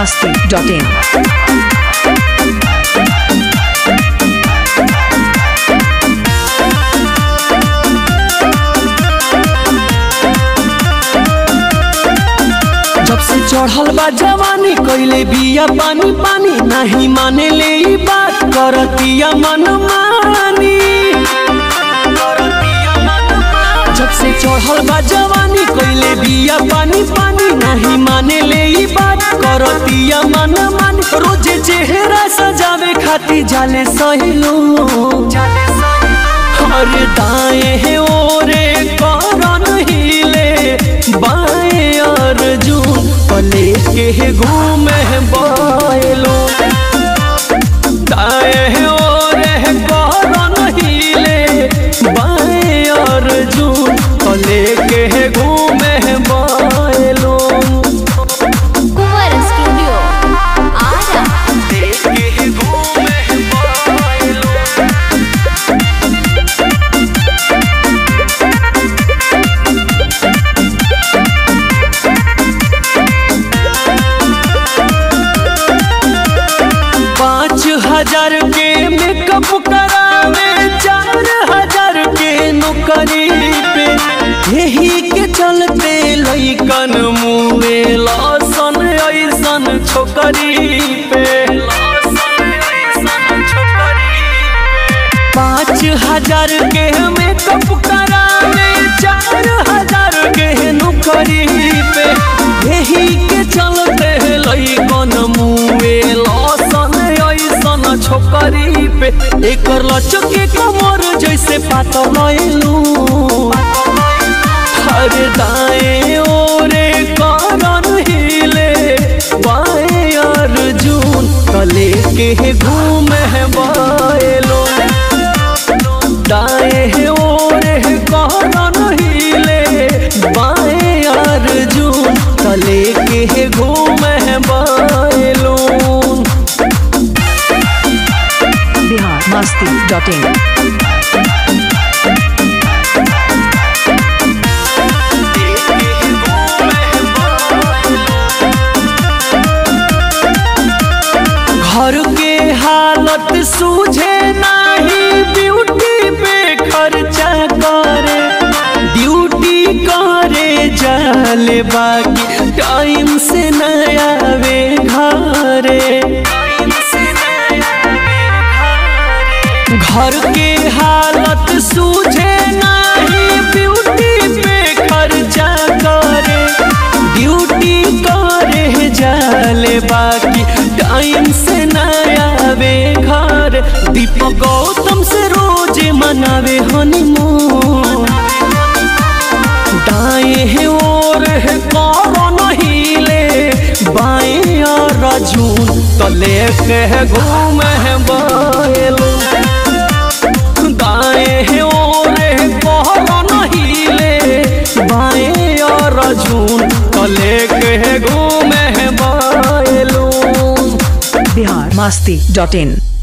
masti.in. जब से चढ़ल बा जवानी कइले बिया पानी पानी नहीं माने ले ई बात करतिया मन मानी जब से चढ़ल बा जवानी कइले बिया पानी पानी नहीं माने ले ई बात करतिया मन मानी रोजे चेहरा सजावे खाती जाले सहिलो अरे दाएं है ओरे करन हिले बाएं अर्जुन पले के घूमे बायलो दाएं है ओरे करन हिले बाएं अर्जुन पले के घूमे बायलो कुंवर स्टूडियो आरा के घूमे बायलो पाँच हजार के मेकअप करावे चार हजार के नौकरी पे यही के चलते लइकन मुए लसन ऐसन छोकरी पे पाँच हजार के मेकअप करावे चार हजार के नौकरी पे यही के चलते लइकन मुए लसन ऐसन छोकरी पे एकर लचके कमर जैसे पातल लैलू अरे दाएं ओरे करन हिले बाएं अर्जुन कले के घूमे बाएलो दाएं ओरे करन हिले बाएं अर्जुन कले के घूमे बाएलो Bihar masti.in. घर के हालत सूझे नहीं ब्यूटी पे खर्चा करे ड्यूटी करे जाले बाकी टाइम से न आवे घरे घर के हालत सूझे नहीं ब्यूटी पे खर्चा करे ड्यूटी करे जाले बाकी टाइम से न आवे घर दीपक गौतम से रोज मनावे हनीमून दाएं है और है कौन हिले बाएं और रजून तले के है घूमे है बाएलो दाएं है और है कौन हिले बाएं और रजून तले के है घूमे है बाएलो Bihar masti.in.